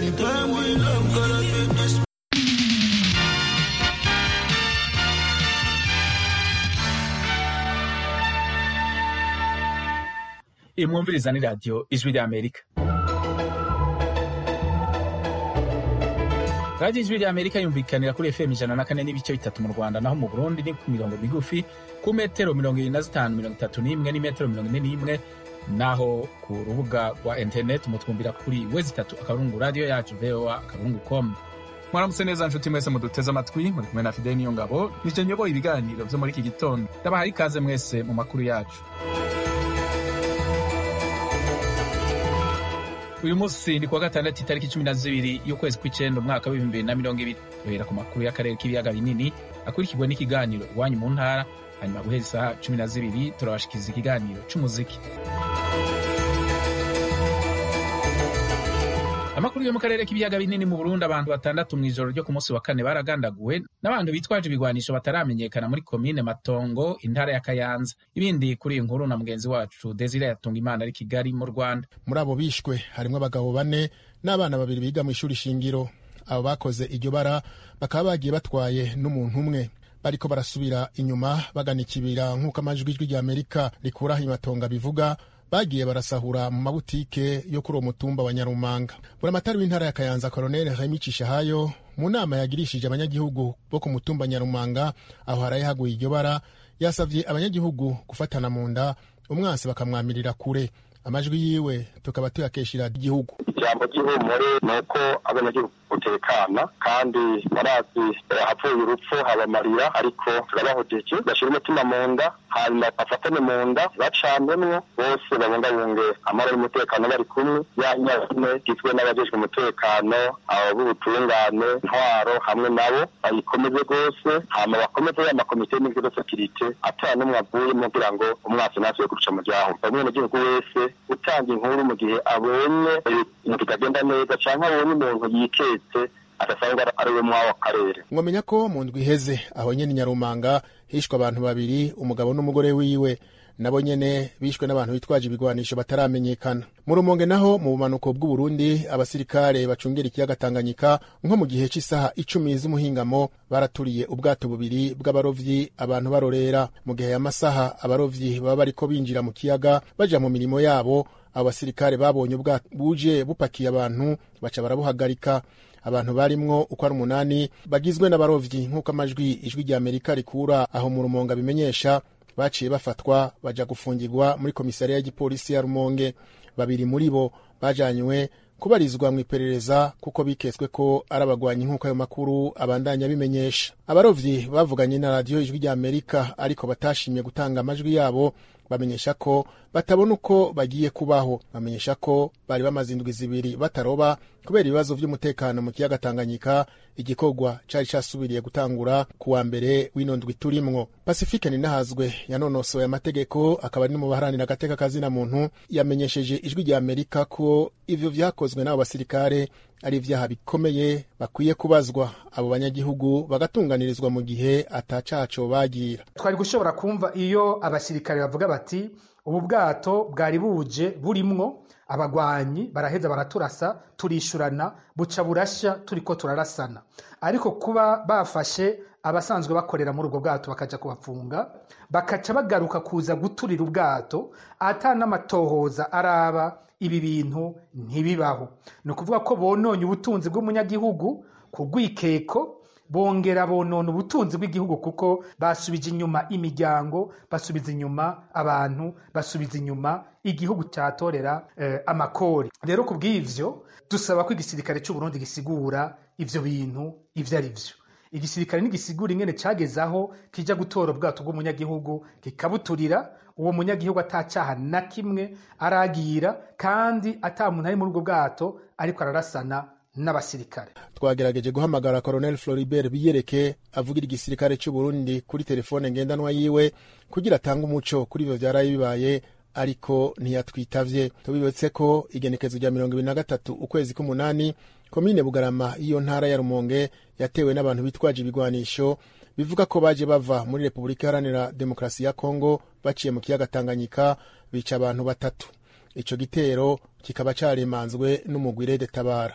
anytime we love, gotta keep this. imwumviriza ni radiyo ijwi ry'amerika radiyo ijwi ry'amerika yumvikanira kuri fm ijana na kane n'ibice bitatu mu rwanda naho mu burundi ni ku mirongo migufi ku metero mirongo irindwi na zitanu mirongo itatu n'imwe n'imetero mirongo ine n'imwe naho ku rubuga rwa interineti mutwumvira kuri wezi itatu akaburungu radiyo yacu voa akaburungu com mwaramutse neza nshuti mwese muduteze amatwi muri kumwe na fideli niyo ngabo nije nyoboye ibiganiro vyo muri iki gitondo ndabahaye ikaze mwese mu makuru yacu uyu munsi ni kuwa gatandatu itariki cumi na zibiri y'ukwezi kw'icenda umwaka w'ibihumbi bibiri na mirongo ibiri duhera ku makuru y'akarere k'ibiyaga binini akurikirwa n'ikiganiro iwanyu mu ntara hanyuma guhera isaha cumi na zibiri turabashikiriza ikiganiro c'umuziki amakuru yo mu karere k'ibiyaga binini mu burundi abantu batandatu mw'ijoro ryo ku munsi wa kane baragandaguwe n'abantu bitwaje ibigwanisho bataramenyekana muri komine matongo intara ya kayanza ibindi kuri iyi nkuru na mugenzi wacu desire yatunga imana ari kigali mu rwanda muri abo bishwe harimo abagabo bane n'abana babiri biga mu ishuri shingiro abo bakoze iryo bara bakaba bagiye batwaye n'umuntu umwe bariko barasubira inyuma bagana ikibira nk'uko amajwi ijwi rya amerika rikuraho imatonga bivuga bagiye barasahura mu mabutike yo kuri uwo mutumba wa nyarumanga buramatari w'intara ya kayanza koroneli remi cishahayo mu nama yagirishije abanyagihugu bo ku mutumba nyarumanga aho haraye haguye iryo bara yasavye abanyagihugu gufatana mu nda umwansi bakamwamirira kure amajwi yiwe tukaba tuyakeshera igihugu ijambo ry'ihumure ni uko abanyagihugu gutekana kandi barazi hapfuye urupfu habamarira ariko turabahojeje bashyira umutima mu nda hanyuma bafatane mu nda bacanwemwo bose babungabunge amahoro y'umutekano bari kumwe ya nyazine igizwe n'abajejwe umutekano abo b'ubutungane intwaro hamwe nabo bayikomeze rwose hama bakomeze ya makomite y'imigiro sekirite ata n'umwe avuyemo kugira ngo umwasi ntasuye guca mu ryaho umwenegihugu wese utanga inkuru mu gihe abonye ibintu bitagenda neza canke abonye umuntu yiketse adasanga ari we mw'ako karere mwamenya ko mu ndwi iheze aho nyene nyarumanga hishwe abantu babiri umugabo n'umugore wiwe nabo nyene bishwe n'abantu bitwaje ibigwanisho bataramenyekana mu rumonge naho mu bumanuko bw'uburundi abasirikare bacungera ikiyaga tanganyika nko mu gihe cy'isaha icumi z'umuhingamo baraturiye ubwato bubiri bw'abarovyi abantu barorera mu gihe y'amasaha abarovyi baba bariko binjira mu kiyaga baja mu mirimo yabo abo basirikare babonye ubwato buje bupakiye abantu baca barabuhagarika abantu barimwo uko ari umunani bagizwe n'abarovyi nk'uko amajwi ijwi rya amerika rikura aho mu rumonge abimenyesha baciye bafatwa baja gufungirwa muri komisariya y'igipolisi ya rumonge babiri muri bo bajanywe kubarizwa mu iperereza kuko biketswe ko ari abagwanyi nk'uko ayo makuru abandanya bimenyesha abarovyi bavuganye na radiyo ijwi rya amerika ariko batashimye gutanga amajwi yabo bamenyesha ko batabona uko bagiye kubaho bamenyesha ko bari bamaze indwi zibiri bataroba kubera ibibazo vy'umutekano mu kiyaga tanganyika igikorwa cari casubiriye gutangura ku wa mbere w'ino ndwi turimwo pasifike ninahazwe yanonosoye amategeko akaba ari no mu baharanira agateka kazina muntu yamenyesheje ijwi rya amerika ko ivyo vyakozwe n'abo basirikare ari ivyaha bikomeye bakwiye kubazwa abo banyagihugu bagatunganirizwa mu gihe atacaco bagira twari gushobora kumva iyo abasirikare bavuga bati ubu bwato bwari buje burimwo abagwanyi baraheza baraturasa turishurana buca burashya turiko turarasana ariko kuba bafashe abasanzwe bakorera muri ubwo bwato bakaja kubafunga bakaca bagaruka kuza guturira ubwato ata n'amatohoza araba ibi bintu ntibibaho ni ukuvuga ko bononye ubutunzi bw'umunyagihugu ku rwikeko bongera bonona ubutunzi bw'igihugu kuko basubije inyuma imiryango basubiza inyuma abantu basubiza inyuma igihugu cyatorera eh, amakori rero ku bw'ivyo dusaba ko igisirikare c'uburundi gisigura ivyo bintu ivyo ari vyo igisirikare ntigisigura ingene cagezaho kija gutora ubwato bw'umunyagihugu kikabuturira uwo munyagihugu atacaha na kimwe aragira kandi ata muntu ari muri ubwo bwato ariko ararasana n'abasirikare twagerageje guhamagara colonel floribert biyereke avugira igisirikare c'uburundi kuri telefone ngendanwa yiwe kugira atange umuco kuri ivyo vyaraye bibaye ariko ntiyatwitavye tubibutse ko igenekezo rya mirongo ibiri na gatatu ukwezi k'umunani komine bugarama y'iyo ntara ya rumonge yatewe n'abantu bitwaje ibigwanisho bivuga ko baje bava muri repubulika iharanira demokarasi ya kongo baciye mu kiyaga tanganyika bica abantu batatu ico gitero kikaba caremanzwe n'umugwire de tabara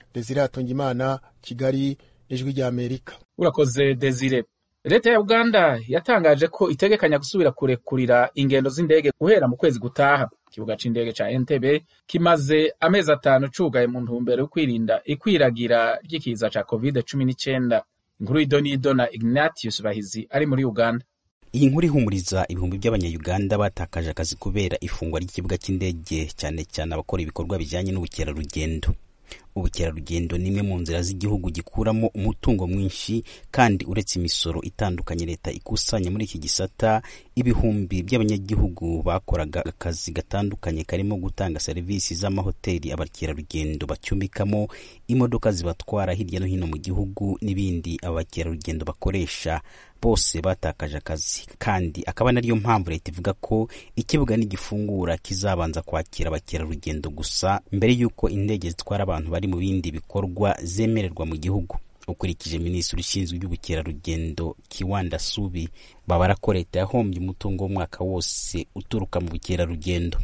desire hatungimana kigali ijwi rya amerika urakoze desire leta ya uganda yatangaje ko itegekanya gusubira kurekurira ingendo z'indege guhera mu kwezi gutaha ikibuga c'indege ca entebe kimaze amezi atanu cugaye mu ntumbero yo kwirinda ikwiragira ry'ikiza ca covid cumi n'icenda inkuru y'idonido na ignatius bahizi ari muri uganda iyi nkuru ihumuriza ibihumbi by'abanyayuganda batakaje akazi kubera ifungwa ry'ikibuga cy'indege cyane cyane abakora ibikorwa bijyanye n'ubukerarugendo ubukerarugendo ni imwe mu nzira z'igihugu gikuramo umutungo mwinshi kandi uretse imisoro itandukanye leta ikusanya muri iki gisata ibihumbi by'abanyagihugu bakoraga akazi gatandukanye karimo gutanga serivisi z'amahoteli abakerarugendo bacumbikamo imodoka zibatwara hirya no hino mu gihugu n'ibindi abakerarugendo bakoresha bose batakaje akazi kandi akaba nariyo mpamvu leta ivuga ko ikibuga nigifungura kizabanza kwakira abakerarugendo gusa mbere y'uko indege zitwara abantu bari mu bindi bikorwa zemererwa mu gihugu ukurikije minisitiri ushinzwe iby'ubukerarugendo kiwanda subi babara ko leta yahombye umutungo w'umwaka wose uturuka mu bukerarugendo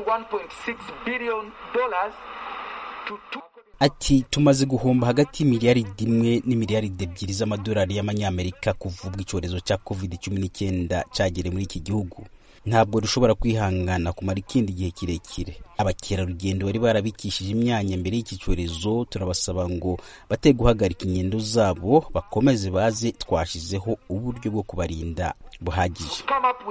ati tumaze guhomba hagati y'imiliyaridi imwe n'imiliyaridi ebyiri z'amadolari y'amanyamerika kuva ubwo icyorezo cya covid cumi n'icyenda cyagere muri iki gihugu ntabwo dushobora kwihangana kumara ikindi gihe kirekire abakerarugendo bari barabikishije imyanya mbere y'iki cyorezo turabasaba ngo bate guhagarika ingendo zabo bakomeze baze twashyizeho uburyo bwo kubarinda buhagije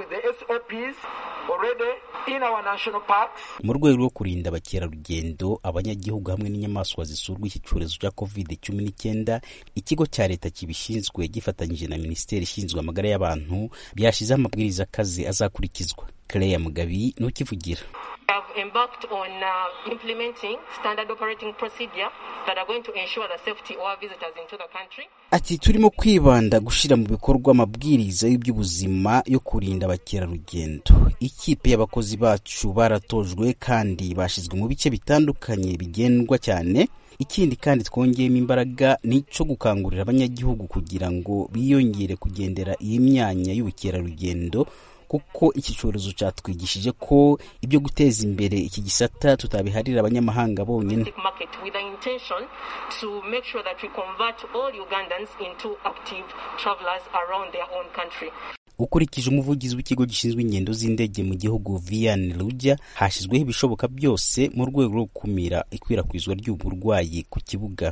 mu rwego rwo kurinda abakerarugendo abanyagihugu hamwe n'inyamaswa zisurwa iki cyorezo cya covid cumi n'icyenda ikigo cya leta kibishinzwe gifatanyije na minisiteri ishinzwe amagara y'abantu byashyizeho amabwiriza akaze azakurikizwa Claire Mugabi nukivugira have embarked on uh, implementing standard operating procedure that are going to ensure the safety of our visitors into the country. ati turimo kwibanda gushyira mu bikorwa amabwiriza y'iby'ubuzima yo kurinda abakerarugendo ikipe y'abakozi bacu baratojwe kandi bashyizwe mu bice bitandukanye bigendwa cyane ikindi kandi twongeyemo imbaraga ni icyo gukangurira abanyagihugu kugira ngo biyongere kugendera iyi myanya y'ubukerarugendo kuko iki cyorezo cyatwigishije ko ibyo guteza imbere iki gisata tutabiharira abanyamahanga bonyine market with the intention to make sure that we convert all Ugandans into active travelers around their own country. ukurikije umuvugizi w'ikigo gishinzwe ingendo z'indege mu gihugu vian ruja hashyizweho ibishoboka byose mu rwego rwo gukumira ikwirakwizwa ry'ubu burwayi ku kibuga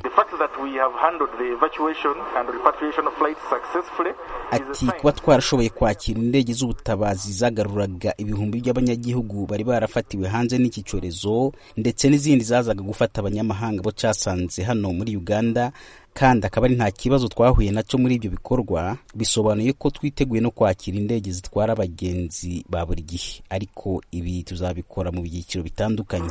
ati kuba twarashoboye kwakira indege z'ubutabazi zagaruraga ibihumbi by'abanyagihugu bari barafatiwe hanze n'iki cyorezo ndetse n'izindi zazaga gufata abanyamahanga bo cyasanze hano muri uganda kandi akaba ari nta kibazo twahuye nacyo muri ibyo bikorwa bisobanuye ko twiteguye no kwakira indege zitwara abagenzi ba buri gihe ariko ibi tuzabikora mu byiciro bitandukanye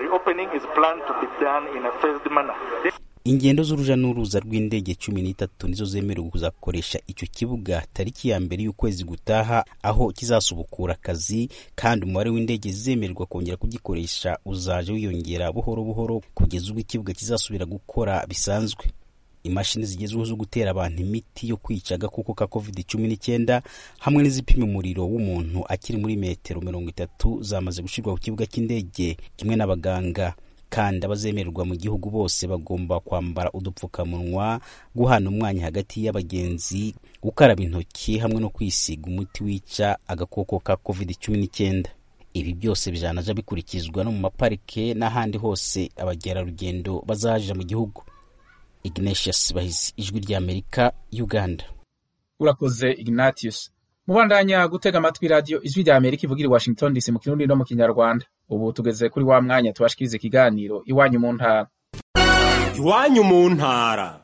ingendo z'uruja n'uruza rw'indege cumi n'itatu nizo zemerewe kuzakoresha icyo kibuga tariki ya mbere y'ukwezi gutaha aho kizasubukura akazi kandi umubare w'indege zemererwa kongera kugikoresha uzaje wiyongera buhoro buhoro kugeza ubwo ikibuga kizasubira gukora bisanzwe imashini zigezweho zo gutera abantu imiti yo kwica agakoko ka covid cumi n'icyenda hamwe n'izipima umuriro w'umuntu akiri muri metero mirongo itatu zamaze gushyirwa ku kibuga cy'indege kimwe n'abaganga kandi abazemererwa mu gihugu bose bagomba kwambara udupfukamunwa guhana umwanya hagati y'abagenzi gukaraba intoki hamwe no kwisiga umuti wica agakoko ka covid cumi n'icyenda ibi byose bijanaja bikurikizwa no mu maparike n'ahandi hose abagerarugendo bazaja mu gihugu ignatius bahizi ijwi ry'amerika uganda urakoze ignatius mubandanya gutega amatwi radiyo ijwi rya amerika ivugira i washington dc mu kirundi no mu kinyarwanda ubu tugeze kuri wa mwanya tubashikiriza ikiganiro iwanyu mu ntara iwanyu mu ntara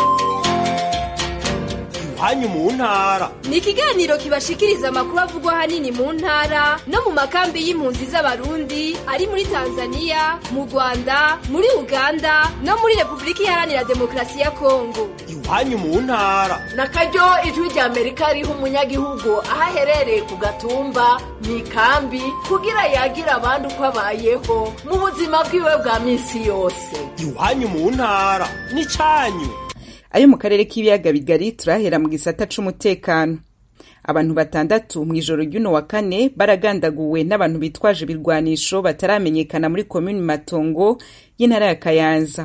iwanyu mu ntara ni ikiganiro kibashikiriza amakuru avugwa ahanini mu ntara no mu makambi y'impunzi z'abarundi ari muri tanzania mu rwanda muri uganda no muri repubulika iharanira demokarasi ya kongo iwanyu mu ntara na karyo ijwi rya amerika riha umunyagihugu aho aherereye ku gatumba mu ikambi kugira yagira abandi uko abayeho mu buzima bwiwe bwa minsi yose iwanyu mu ntara ni cyanyu ayo mu karere k'ibiyaga bigari turahera mu gisata c'umutekano abantu batandatu mu ijoro ry'uno wa kane baragandaguwe n'abantu bitwaje ibirwanisho bataramenyekana muri komini matongo y'intara ya kayanza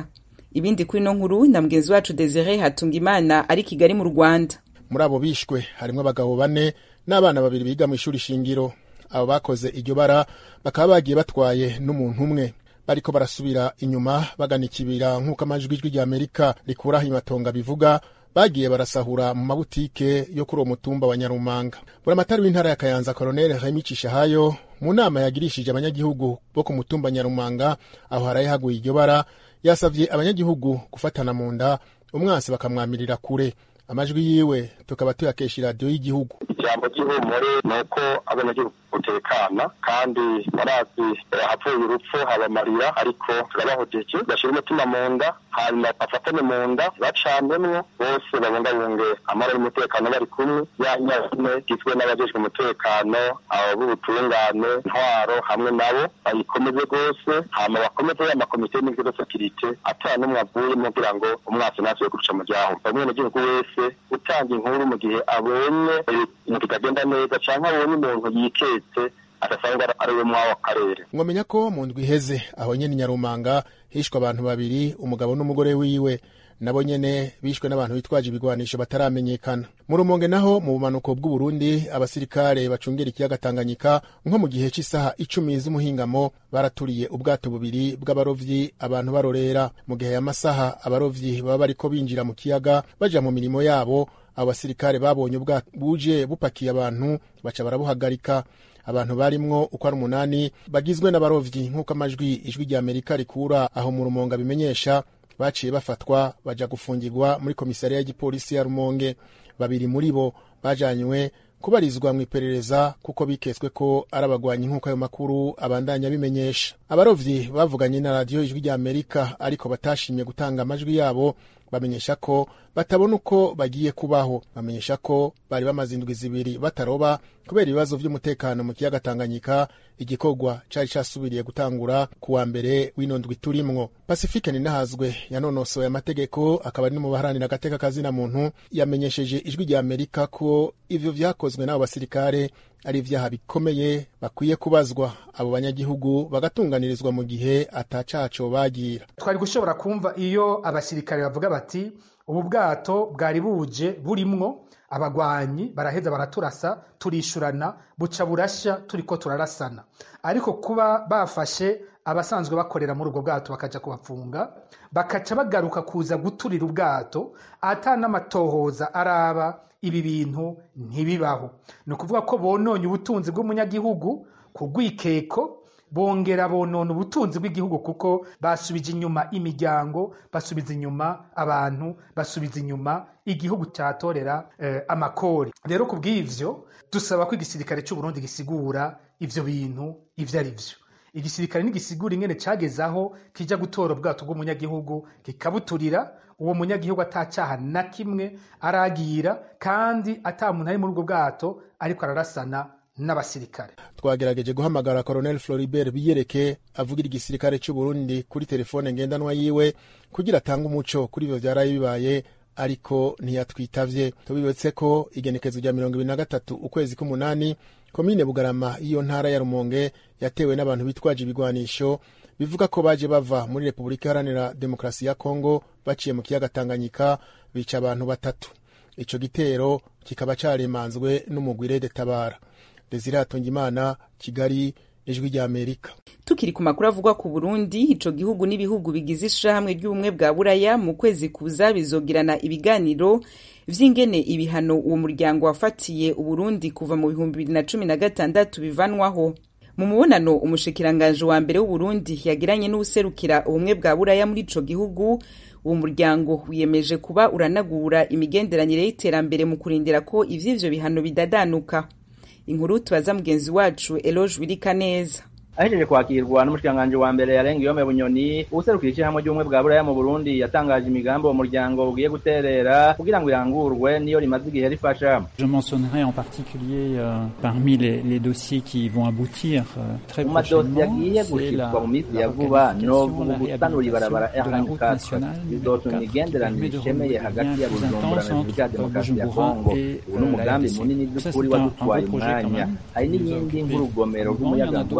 ibindi kuri ino nkuru na mugenzi wacu desire hatunga imana ari kigali mu rwanda muri abo bishwe harimo abagabo bane n'abana babiri biga mu ishuri shingiro abo bakoze iryo bara bakaba bagiye batwaye n'umuntu umwe bariko barasubira inyuma bagana ikibira nk'uko amajwi ijwi rya amerika rikuraho imatonga bivuga bagiye barasahura mu mabutike yo kuri uwo mutumba wa nyarumanga buramatari w'intara ya kayanza koroneli remi cishahayo mu nama yagirishije abanyagihugu bo ku mutumba nyarumanga aho haraye haguye iryo bara yasavye abanyagihugu gufatana mu nda umwansi bakamwamirira kure amajwi yiwe tukaba tuyakesha iradiyo y'igihugu ijambo ry'ihumure ni uko abanyagihugu gutekana kandi barazi hapfuye urupfu habamarira ariko turabahojeje bashyira umutima mu nda hanyuma bafatane mu nda bacanemwo bose babungabunge amahoro n'umutekano bari kumwe ya nyine igizwe n'abajejwe umutekano abo b'ubutungane ntwaro hamwe nabo bayikomeze rwose hama bakomeze ya makomite y'imigwi de sekirite ata n'umwe avuyemo kugira ngo umwasi ntasuye kuruca mu ryaho umwenegihugu wese utanga inkuru mu gihe abonye ibintu bitagenda neza cyangwa abonye umuntu yiketse adasanga ari we mwawo akarere mwamenya ko mu ndwi iheze aho nyene nyarumanga hishwe abantu babiri umugabo n'umugore wiwe nabo nyene bishwe n'abantu bitwaje ibigwanisho bataramenyekana mu rumonge naho mu bumanuko bw'uburundi abasirikare bacungera ikiyaga tanganyika nko mu gihe cy'isaha icumi z'umuhingamo baraturiye ubwato bubiri bw'abarovyi abantu barorera mu gihe y'amasaha abarovyi baba bariko binjira mu kiyaga baja mu mirimo yabo abo basirikare babonye ubwato buje bupakiye abantu baca barabuhagarika abantu barimwo uko ari umunani bagizwe n'abarovyi nk'uko amajwi ijwi rya amerika rikura aho mu rumonga bimenyesha baciye bafatwa baja gufungirwa muri komisariya y'igipolisi ya rumonge babiri muri bo bajanywe kubarizwa mu iperereza kuko biketswe ko ari abagwanyi nk'uko ayo makuru abandanya bimenyesha abarovyi bavuganye na radiyo ijwi rya amerika ariko batashimye gutanga amajwi yabo bamenyesha ko batabona uko bagiye kubaho bamenyesha ko bari bamaze indwi zibiri bataroba kubera ibibazo vy'umutekano mu kiyaga tanganyika igikorwa cari casubiriye gutangura ku wa mbere w'ino ndwi turimwo pasifike ninahazwe yanonosoye amategeko akaba ari no mu baharanira agateka kazina muntu yamenyesheje ijwi rya amerika ko ivyo vyakozwe n'abo basirikare ari ivyaha bikomeye bakwiye kubazwa abo banyagihugu bagatunganirizwa mu gihe atacaco bagira twari gushobora kumva iyo abasirikare bavuga bati ubu bwato bwari buje burimwo abagwanyi baraheza baraturasa turishurana buca burashya turiko turarasana ariko kuba bafashe abasanzwe bakorera muri ubwo bwato bakaja kubafunga bakaca bagaruka kuza guturira ubwato ata n'amatohoza araba ibi bintu ntibibaho ni ukuvuga ko bononye ubutunzi bw'umunyagihugu ku rwikeko bongera bonona ubutunzi bw'igihugu kuko basubije inyuma imiryango basubiza inyuma abantu basubiza inyuma igihugu cyatorera eh, amakori rero ku bw'ivyo dusaba ko igisirikare cy'u Burundi gisigura ivyo bintu ivyo ari vyo igisirikare ntigisigura ingene cageze aho kija gutora ubwato bw'umunyagihugu kikabuturira uwo munyagihugu atacaha na kimwe aragira kandi ata muntu ari muri ubwo bwato ariko ararasana n'abasirikare twagerageje guhamagara colonel floribert biyereke avugira igisirikare cy'u Burundi kuri telefone ngendanwa yiwe kugira atange umuco kuri ivyo vyaraye bibaye ariko ntiyatwitavye tubibetse ko igenekezo rya mirongo ibiri na gatatu ukwezi k'umunani komine bugarama y'iyo ntara ya rumonge yatewe n'abantu bitwaje ibigwanisho bivuga ko baje bava muri repubulika iharanira demokarasi ya kongo baciye mu kiyaga tanganyika bica abantu batatu ico gitero kikaba caremanzwe n'umugwire de tabara desire hatungimana kigali ijwi rya amerika tukiri ku makuru avugwa ku burundi ico gihugu n'ibihugu bigize ishirahamwe ry'ubumwe bwa buraya mu kwezi kuza bizogirana ibiganiro vy'ingene ibihano uwo muryango wafatiye uburundi kuva mu bihumbi bibiri na cumi na gatandatu bivanwaho mu mubonano umushikiranganji wa mbere w'uburundi yagiranye n'uwuserukira ubumwe bwa buraya muri ico gihugu uwo muryango wiyemeje kuba uranagura imigenderanire y'iterambere mu kurindira ko ivy'ivyo bihano bidadanuka inkuru tubaza mugenzi wacu eloge wirika neza ahejeje kwakirwa n'umushikiranganji wa mbere yarenga iyome bunyoni uwuserukira ishyirahamwe ry'ubumwe bwa buraya mu burundi yatangaje imigambi uwo muryango ugiye guterera kugira ngo irangurwe niyo rimaze igihe rifasha Je mentionnerai en particulier euh, parmi les, les dossiers qui vont aboutir euh, très mu madosiye prochainement, agiye c'est gushirwa la, mu minsi la ya vuba requalification, novuga la gusanura ibarabara réhabilitation de la route R24 nationale bizotuma numéro 4 qui imigenderanire permet de ishemeye renouer hagati les ya liens plus bujumbura na intenses repubulika ya entre demokarasi ya Bujumbura kongo et ubu ni euh, la umugambi RDC. munini Ça, by'ukuri c'est un, un wadutwaye gros projet quand umwanya même. hari qui nous a n'iyindi occupé nk'urugomero un moment. Il y en a rw'umuyagankuba d'autres rwa où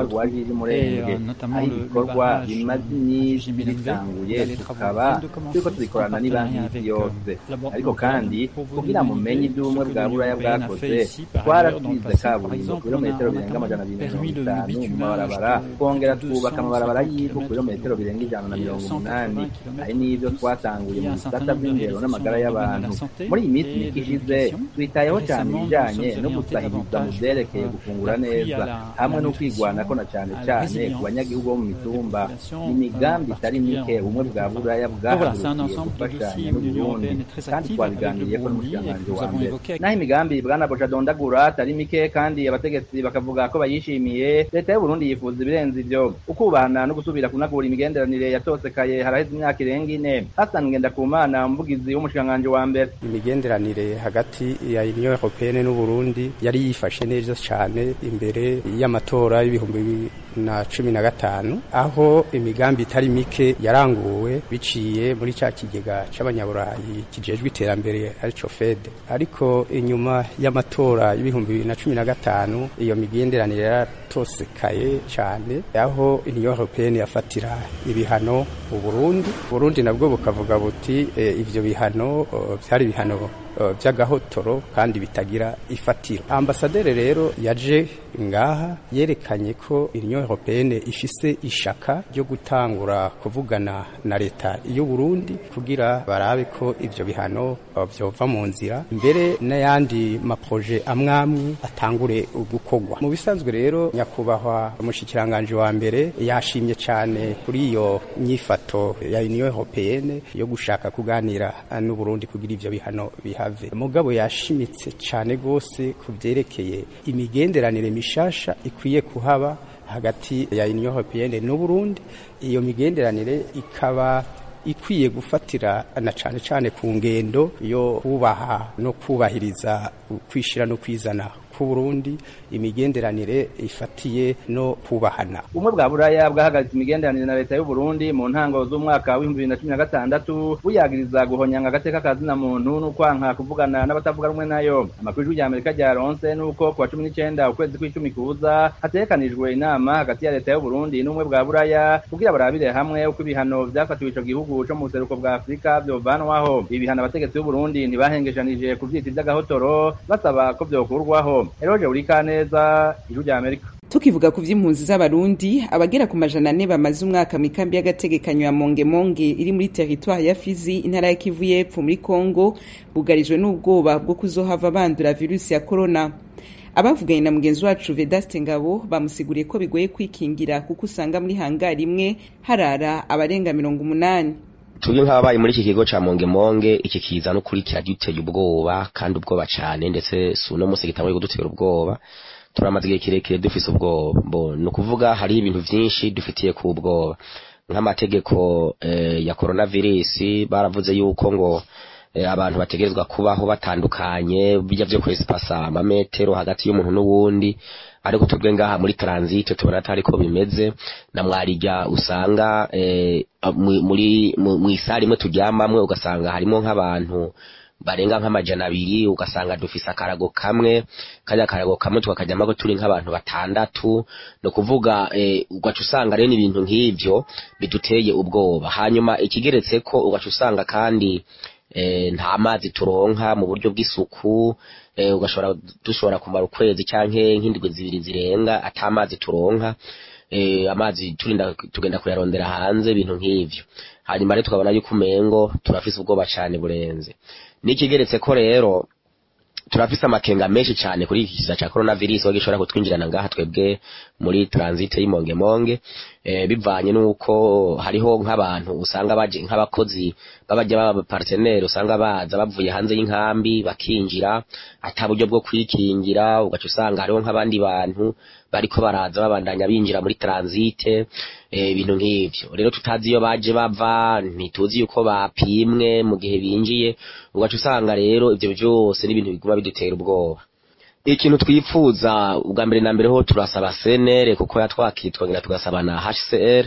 ry'umurenge aho ibikorwa bimaze iminsi bitanguye tukaba turiko tubikorana n'ibanki y'isi yose ariko kandi kugira mumenye iby'ubumwe bwa buraya bwakoze twarasize kaburimbo kilometero birenga amajana abiri na mirongo itanu mu mabarabara twongera twubaka amabarabara y'ivu kilometero birenga ijana na mirongo umunani hari n'ibyo twatanguye mu bisata by'indero n'amagara y'abantu muri iyi minsi mike ishize twitayeho cyane ibijyanye no gusahiriza mu byerekeye gufungura neza hamwe no kwigwanako na cyane cyane ku banyagihugu bo mu mitumba ni imigambi itari mike ubumwe bwa buraya bwahagurukiye gufashanya n'uburundi kandi twabiganiriyeko n'umushikiranganji wa mbere naho imigambi bwana boja dondagura atari mike kandi abategetsi bakavuga ko bayishimiye leta y'uburundi yifuza ibirenze ivyo ukubahana no gusubira kunagura imigenderanire yatosekaye haraheze imyaka irenga ine hasan ngendakumana umuvugizi w'umushikiranganji wa mbere imigenderanire hagati ya union européenne n'uburundi yari yifashe neza cyane imbere y'amatora y'ibihumbi bibiri na cumi na gatanu aho imigambi itari mike yaranguwe biciye muri cya kigega c'abanyaburayi kijejwe iterambere arico fed ariko inyuma y'amatora y'ibihumbi bibiri na cumi na gatanu iyo migenderanire yaratosekaye cyane aho union européenne yafatira ibihano uburundi uburundi nabwo bukavuga buti e, ivyo bihano vyari ibihano by'agahotoro kandi bitagira ifatiro ambasaderi rero yaje ngaha yerekanye ko union européenne ifise ishaka ryo gutangura kuvugana na leta y'u Burundi kugira barabe ko ivyo bihano vyova mu nzira mbere n'ayandi maproje amwamwe atangure gukorwa mu bisanzwe rero nyakubahwa umushikiranganje wa mbere yashimye cyane kuri iyo nyifato ya union européenne yo gushaka kuganira n'u Burundi kugira ivyo bihano bihave mugabo yashimitse cyane gose ku byerekeye imigenderanire mishasha ikwiye kuhaba hagati ya Union Européenne n'u Burundi iyo migenderanire ikaba ikwiye gufatira na cyane cyane ku ngendo yo kubaha no kubahiriza kwishira no kwizana ku Burundi imigenderanire ifatiye no kubahana ubumwe bwa buraya bwahagaritse imigenderanire na leta y'u Burundi mu ntango z'umwaka w'ibihumbi bibiri na cumi na gatandatu buyagiriza guhonyanga agateka kazina muntu n'ukwanka kuvugana n'abatavuga rumwe nayo amakuru y'ijwi ry'amerika ryaronse n'uko kuwa cumi n'icenda ukwezi kw'icumi kuza hategekanijwe inama hagati ya leta y'u Burundi n'ubumwe bwa buraya kugira barabire hamwe uko ibihano vyafatiwe ico gihugu co mu buseruko bwa afurika vyovanwaho ibi bihano abategetsi b'u Burundi ntibahengeshanije kuvyita ivy'agahotoro basaba ko vyokurwaho eroje urika neza ijwi ry'amerika tukivuga ku vy'impunzi z'abarundi abagera ku majana ane bamaze umwaka mu ikambi y'agategekanyo ya mongemonge iri muri teritwari ya fizi intara ya kivu y'epfo muri kongo bugarijwe n'ubwoba bwo kuzohava bandura virusi ya korona abavuganye na mugenzi wacu vedaste ngabo bamusiguriye ko bigoye kwikingira kuko usanga muri hangari imwe harara abarenga mirongo umunani tubyo nk'ababaye muri iki kigo ca mongemonge iki kiza no kuri kiraduteye ubwoba kandi ubwoba cane ndetse si uno munsi gitanguye kudutera ubwoba turamaze igihe kirekire dufise ubwoba ni ukuvuga hariho ibintu vyinshi dufitiye ku ubwoba nk'amategeko eh, ya coronavirus baravuze yuko ngo eh, abantu bategerezwa kubaho batandukanye bijya vyo kwesipasa amametero hagati y'umuntu n'uwundi ariko twebwe ngaha muri transit tubona atari ko bimeze na mwarijya usanga eh, muri mu isari imwe turyamamwe ugasanga harimo nk'abantu barenga nk'amajana abiri ugasanga dufise akarago kamwe kajya akarago kamwe tukakajyamo turi nk'abantu batandatu ni ukuvuga eh, ugaca usanga rero ibintu nk'ivyo biduteye ubwoba hanyuma ikigeretse ko ugaca usanga kandi eh, nta mazi turonka mu buryo bw'isuku eh, ugashobora dushobora kumara ukwezi canke nk'indwi zibiri zirenga ata amazi turonka eh, amazi turinda tugenda kuyarondera hanze ibintu nk'ivyo hanyuma rero tukabona yuko umengo turafise ubwoba cane burenze n'ikigeretse ko rero turafise amakenga menshi cyane kuri iki kiza cya coronavirus aho gishobora kutwinjirana ngaha twebwe muri transit y'Imongemonge eh, bivanye nuko hariho nk'abantu usanga baje nk'abakozi babajya baba partenaire usanga baza bavuye hanze y'inkambi bakinjira ata buryo bwo kwikingira ugaca usanga hariho nk'abandi bantu bariko baraza babandanya binjira muri transit ibintu eh, nk'ivyo rero tutazi iyo baje bava ntituzi yuko bapimwe mu gihe binjiye ugaca usanga rero ivyo byose n'ibintu biguma bidutera ubwoba ikintu twifuza ubwa mbere na mbere ho turasaba CNR kuko yatwakitwa ngira tugasaba na HCR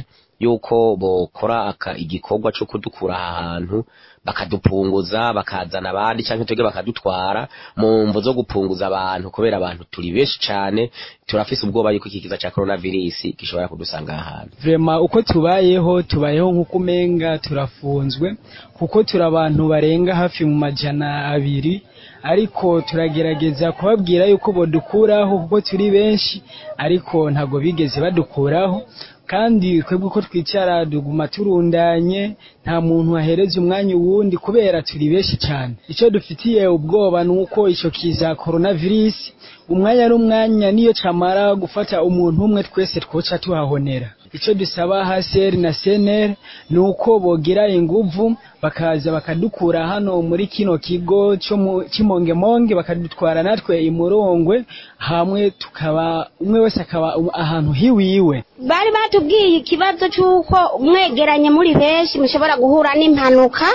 yuko bokora aka igikorwa cyo kudukura aha hantu bakadupunguza bakazana abandi cyangwa twebwe bakadutwara mu mvu zo gupunguza abantu kubera abantu turi benshi cyane turafise ubwoba yuko iki kiza cya coronavirus gishobora kudusanga aha hantu vrema uko tubayeho tubayeho nk'uko umenga turafunzwe kuko turi abantu barenga hafi mu majana abiri ariko turagerageza kubabwira yuko bodukuraho kuko turi benshi ariko ntabwo bigeze badukuraho kandi twebwe uko twicara duguma turundanye nta muntu ahereza umwanya uwundi kubera turi benshi cyane icyo dufitiye ubwoba ni uko icyo kiza coronavirus umwanya n'umwanya niyo camara gufata umuntu umwe twese twoca tuhahonera icyo dusaba haseri na seneri ni uko bogira inguvu bakaza bakadukura hano muri kino kigo cy'imongemonge bakadutwara natwe imurongwe hamwe tukaba umwe wese akaba ahantu hiwiwe bari batubwiye ikibazo cy'uko mwegeranye muri benshi mushobora guhura n'impanuka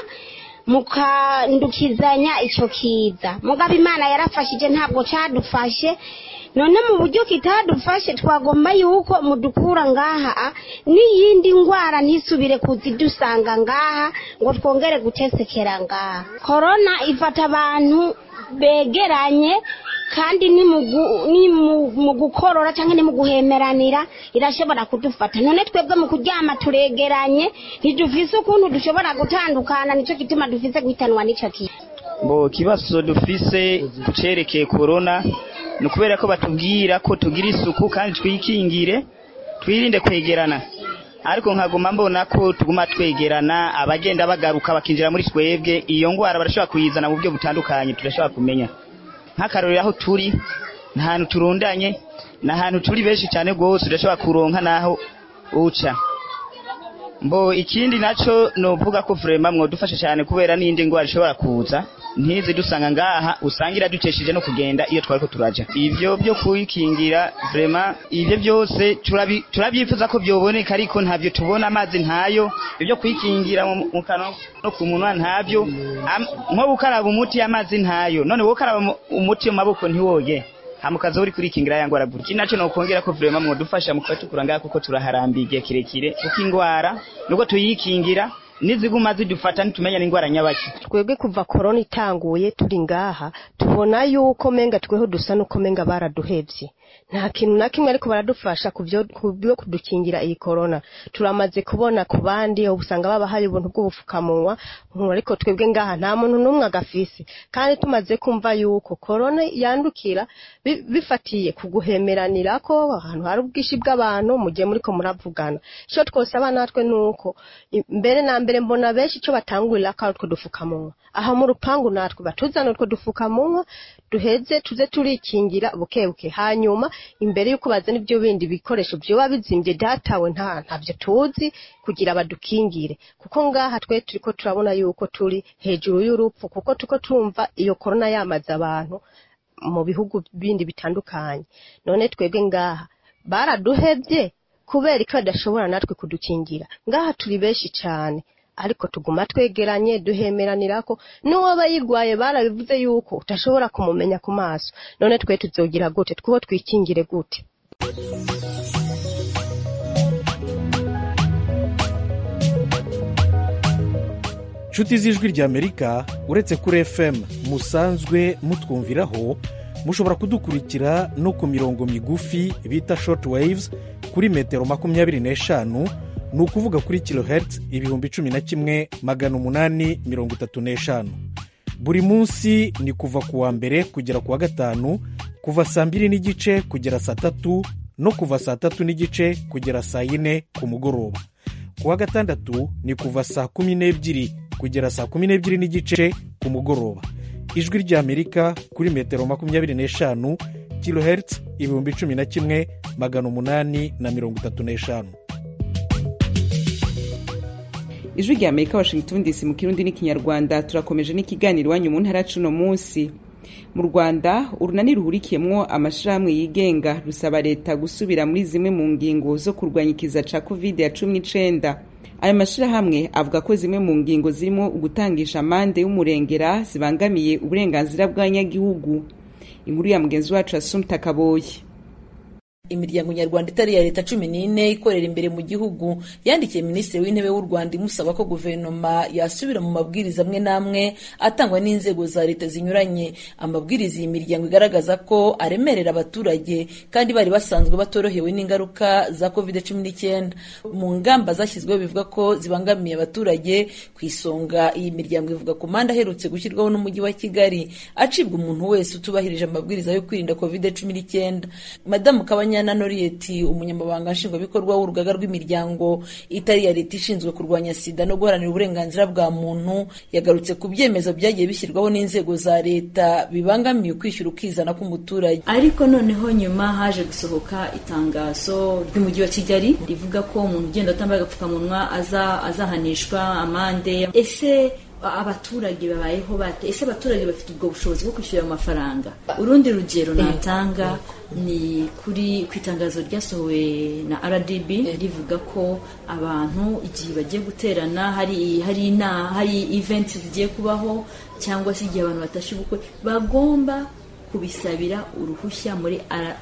mukandukizanya icyo kiza mugabo imana yarafashije ntabwo cyadufashe none mu buryo kitadufashe twagomba yuko mudukura ngaha n'iyindi ndwara ntisubire kuzidusanga ngaha ngo twongere gutesekera ngaha korona ifata abantu begeranye kandi ni mu gukorora cyangwa ni mu guhemeranira irashobora kudufata none twebwe mu kuryama turegeranye ntidufise ukuntu dushobora gutandukana nicyo gituma dufise guhitanwa n'icyo kintu bo ikibazo dufise ku cyerekeye korona ni ukubera ko batubwira ko tugira isuku kandi twikingire twirinde kwegerana ariko nkaguma mbona ko tuguma twegerana abagenda bagaruka bakinjira muri twebwe iyo ndwara barashobora kuyizana mu buryo butandukanye turashobora kumenya nk'akarorero aho turi ni ahantu turundanye ni ahantu turi benshi cyane rwose udashobora kuronka n'aho uca mbo ikindi nacyo ni uvuga ko vurema mwadufasha cyane kubera n'indi ndwara ishobora kuza ntizi dusanga ngaha usanga iradukesheje no kugenda iyo twari ko turaja ivyo byo kuyikingira vrema ivyo byose turabyifuza ko byoboneka ariko ntabyo tubona amazi ntayo ibyo kuyikingira mu kanwa no ku munwa ntabyo nko gukaraba umuti amazi ntayo none wowe ukaraba umuti mu maboko ntiwoge hamukaza uri kurikingira ya ngwara gutya naco no kongera ko vrema mwadufasha mu kwatukura ngaha kuko turaharambiye igihe kirekire kuko ingwara nubwo tuyikingira niziguma zidufata nitumenya n'indwara nyabaki twebwe kuva korona itanguye turi ngaha tubona yuko menga tweho dusa nuko menga baraduhevye nta kintu na kimwe ariko baradufasha ku byo kudukingira iyi korona turamaze kubona ku bandi usanga baba hari ubuntu bw'ubufukamunwa ariko twebwe ngaha nta muntu n'umwe agafise kandi tumaze kumva yuko korona yandukira bifatiye ku guhemeranira ko ahantu hari ubwinshi bw'abantu mu gihe muri ko muravugana icyo twosaba natwe ni uko mbere na mbere mbona benshi icyo batangurira ko ari utwo dufukamunwa aha mu rupangu natwe batuzana utwo dufukamunwa duheze tuze turikingira buke buke hanyuma imbere y'uko bazana ibyo bindi bikoresho byoba bizimbye datawe nta ntabyo tuzi kugira badukingire kuko ngaha twe turi ko turabona yuko turi hejuru y'urupfu kuko tuko tumva iyo korona yamaze abantu mu bihugu bindi bitandukanye none twebwe ngaha baraduhebye kubera ko badashobora natwe kudukingira ngaha turi benshi cyane ariko tuguma twegeranye duhemeranira ko n'uwaba yirwaye barabivuze yuko utashobora kumumenya ku maso none twe tuzogira gute twuho twikingire gute inshuti z'ijwi ry'amerika uretse kuri fm musanzwe mutwumviraho mushobora kudukurikira no ku mirongo migufi bita short waves kuri metero makumyabiri n'eshanu ni ukuvuga kuri kilohertz ibihumbi cumi na kimwe magana umunani mirongo itatu n'eshanu buri munsi ni kuva ku wa mbere kugera ku wa gatanu kuva saa mbiri n'igice kugera saa tatu no kuva saa tatu n'igice kugera saa yine ku mugoroba ku wa gatandatu ni kuva saa kumi n'ebyiri kugera saa kumi n'ebyiri n'igice ku mugoroba ijwi ry'amerika kuri metero makumyabiri n'eshanu kilohertz ibihumbi cumi na kimwe magana umunani na mirongo itatu n'eshanu ijwi rya amerika washington dc mu kirundi n'ikinyarwanda turakomeje n'ikiganiro iwanyu mu ntara cuno munsi mu rwanda urunani ruhurikiyemwo amashyirahamwe yigenga rusaba leta gusubira muri zimwe mu ngingo zo kurwanya ikiza ca covid ya cumi n'icenda ayo mashyirahamwe avuga ko zimwe mu ngingo zirimo ugutangisha amande y'umurengera zibangamiye uburenganzira bw'abanyagihugu inkuru ya mugenzi wacu asumta kaboye imiryango nyarwanda itari iya leta cumi n'ine ikorera imbere mu gihugu yandikiye minisitiri w'intebe w'u rwanda imusaba ko guverinoma yasubira mu mabwiriza amwe n'amwe atangwa n'inzego za leta zinyuranye amabwiriza iyi miryango igaragaza ko aremerera abaturage kandi bari basanzwe batorohewe n'ingaruka za covid cumi n'icyenda mu ngamba zashyizweho bivuga ko zibangamiye abaturage ku isonga iyi miryango ivuga ku manda aherutse gushyirwaho n'umujyi wa kigali acibwa umuntu wese utubahirije amabwiriza yo kwirinda covid cumi n'icyenda madamu kabanya na noriyeti umunyamabanga nshingwabikorwa w'urugaga rw'imiryango itari iya leta ishinzwe kurwanya sida no guharanira uburenganzira bwa muntu yagarutse ku byemezo byagiye bishyirwaho n'inzego za leta bibangamiye ukwishyura ukizana k'umuturage ariko noneho nyuma haje gusohoka itangazo ry'umujyi wa kigali rivuga ko umuntu ugenda atambaye agapfukamunwa azahanishwa amande ese abaturage babayeho bate ese abaturage bafite ubwo bushobozi bwo kwishyura ayo mafaranga urundi rugero natanga ni kuri ku itangazo ryasohowe na rdb rivuga ko abantu igihe bagiye guterana hari hari ina hari events zigiye kubaho cyangwa se igihe abantu batashye ubukwe bagomba kubisabira uruhushya muri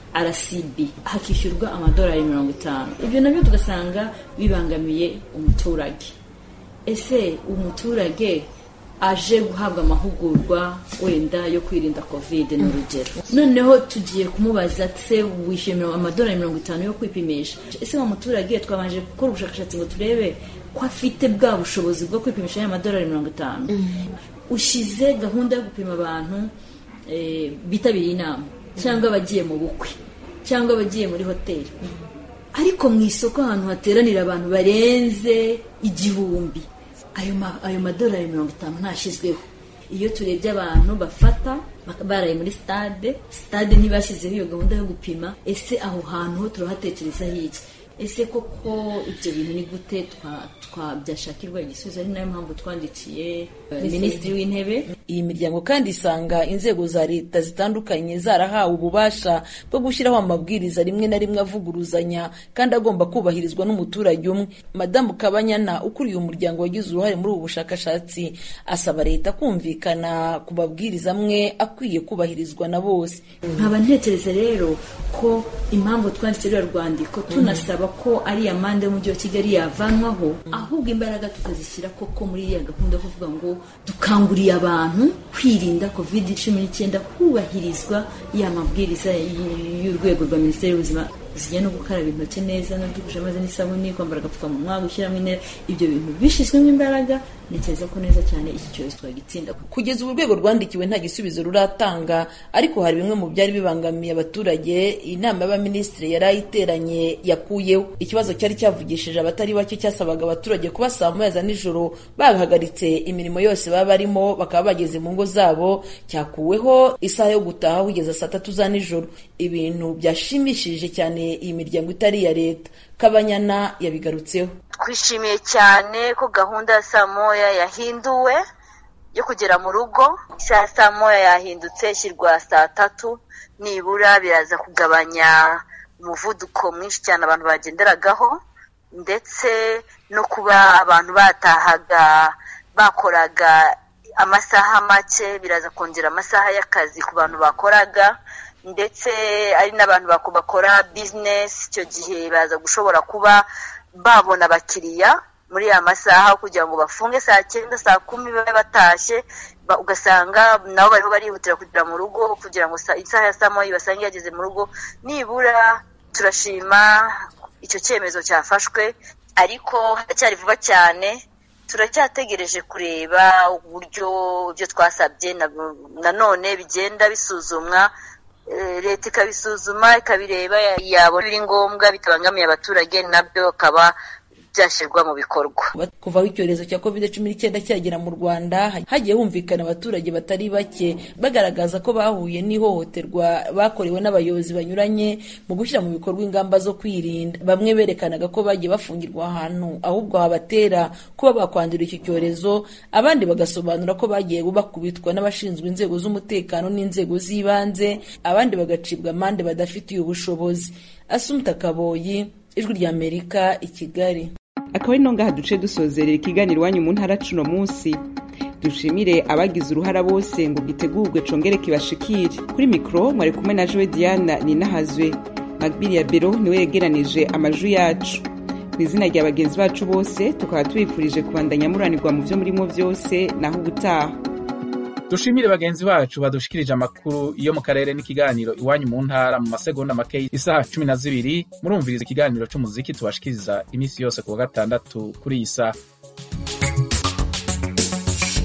rcb hakishyurwa amadolari mirongo itanu ibyo nabyo tugasanga bibangamiye umuturage ese umuturage aje guhabwa amahugurwa wenda yo kwirinda covid ni urugero noneho tugiye kumubaza se wishyuye amadolari mirongo itanu yo kwipimisha ese wa muturage twabanje gukora ubushakashatsi ngo turebe ko afite bwa bushobozi bwo kwipimisha ya madolari mirongo itanu ushyize gahunda yo gupima abantu bitabiriye inama cyangwa abagiye mu bukwe cyangwa abagiye muri hoteli ariko mu isoko ahantu hateranira abantu barenze igihumbi ayo madolari mirongo itanu ntashyizweho iyo turebye abantu bafata baraye muri stade stade ntibashyizeho iyo gahunda yo gupima ese aho hantu ho turahatekerezaho iki ese koko ibyo bintu ni gute byashakirwa igisubizo ari nayo mpamvu twandikiye minisitiri w'intebe iyi miryango kandi isanga inzego za leta zitandukanye zarahawe ububasha bwo gushyiraho amabwiriza rimwe na rimwe avuguruzanya kandi agomba kubahirizwa n'umuturage umwe madamu kabanyana ukuriye umuryango wagize uruhare muri ubu bushakashatsi asaba leta kumvikana ku mabwiriza amwe akwiye kubahirizwa na bose nkaba ntekereza rero ko impamvu twanditse ruriya rwandiko tunasaba ko ari amande y'umujyi wa kigali yavanwaho ahubwo imbaraga tukazishyira koko muri iriya gahunda yo kuvuga ngo dukanguriye abantu kwirinda covid cumi n'icyenda hubahirizwa ya mabwiriza y'urwego rwa minisiteri y'ubuzima zijya no gukaraba intoki neza no dukoresha amazi n'isabune kwambara agapfukamunwa gushyiramo intera ibyo bintu bishyizwemo imbaraga ntekereza ko neza cyane iki cyorezo twagitsinda kugeza ubu urwego rwandikiwe nta gisubizo ruratanga ariko hari bimwe mu byari bibangamiye abaturage inama y'abaminisitiri yari ayiteranye yakuyeho ikibazo cyari cyavugishije abatari bake cyasabaga abaturage kuba saa moya za nijoro bahagaritse imirimo yose baba barimo bakaba bageze mu ngo zabo cyakuweho isaha yo gutaha kugeza saa tatu za nijoro ibintu byashimishije cyane iyi miryango itari iya leta kabanyana yabigarutseho twishimiye cyane ko gahunda ya saa moya yahinduwe yo kugera mu rugo isaha ya saa moya yahindutse ishyirwa saa tatu nibura biraza kugabanya umuvuduko mwinshi cyane abantu bagenderagaho ndetse no kuba abantu batahaga bakoraga amasaha make biraza kongera amasaha y'akazi ku bantu bakoraga ndetse ari n'abantu bakora bizinesi icyo gihe baza gushobora kuba babona abakiriya muri ya masaha kugira ngo bafunge saa cyenda saa kumi babe batashye ugasanga nabo bariho barihutira kugera mu rugo kugira ngo isaha ya saa moya basange yageze mu rugo nibura turashima icyo cyemezo cyafashwe ariko haracyari vuba cyane turacyategereje kureba uburyo ibyo twasabye nanone bigenda bisuzumwa leta ikabisuzuma ikabireba yabona biri ngombwa bitabangamiye abaturage nabyo bakaba byashyirwa mu bikorwa kuva aho icyorezo cya covid cumi n'icyenda cyagera mu rwanda hagiye humvikana abaturage batari bake bagaragaza ko bahuye n'ihohoterwa bakorewe n'abayobozi banyuranye mu gushyira mu bikorwa ingamba zo kwirinda bamwe berekanaga ko bagiye bafungirwa ahantu ahubwo habatera kuba bakwandura iki cyorezo abandi bagasobanura ko bagiye bakubitwa n'abashinzwe inzego z'umutekano n'inzego z'ibanze abandi bagacibwa amande badafitiye ubushobozi asumta kaboyi ijwi ry'amerika i kigali akaba ari ngaha duce dusozerera ikiganiro iwanyu mu ntara cuno munsi dushimire abagize uruhara bose ngo gitegurwe congere kibashikire kuri mikoro mwari kumwe na jowe diana ninahazwe magbiri ya bero niwe yegeranije amajwi yacu ku izina rya bagenzi bacu bose tukaba tubifurije kubandanya muranirwa mu byo murimo byose naho ubutaha dushimire bagenzi bacu badushikirije amakuru yo mu karere n'ikiganiro iwanyu mu ntara mu masegonda make isaha cumi na zibiri murumviriza ikiganiro c'umuziki tubashikiriza iminsi yose ku wa gatandatu kuri iyi saha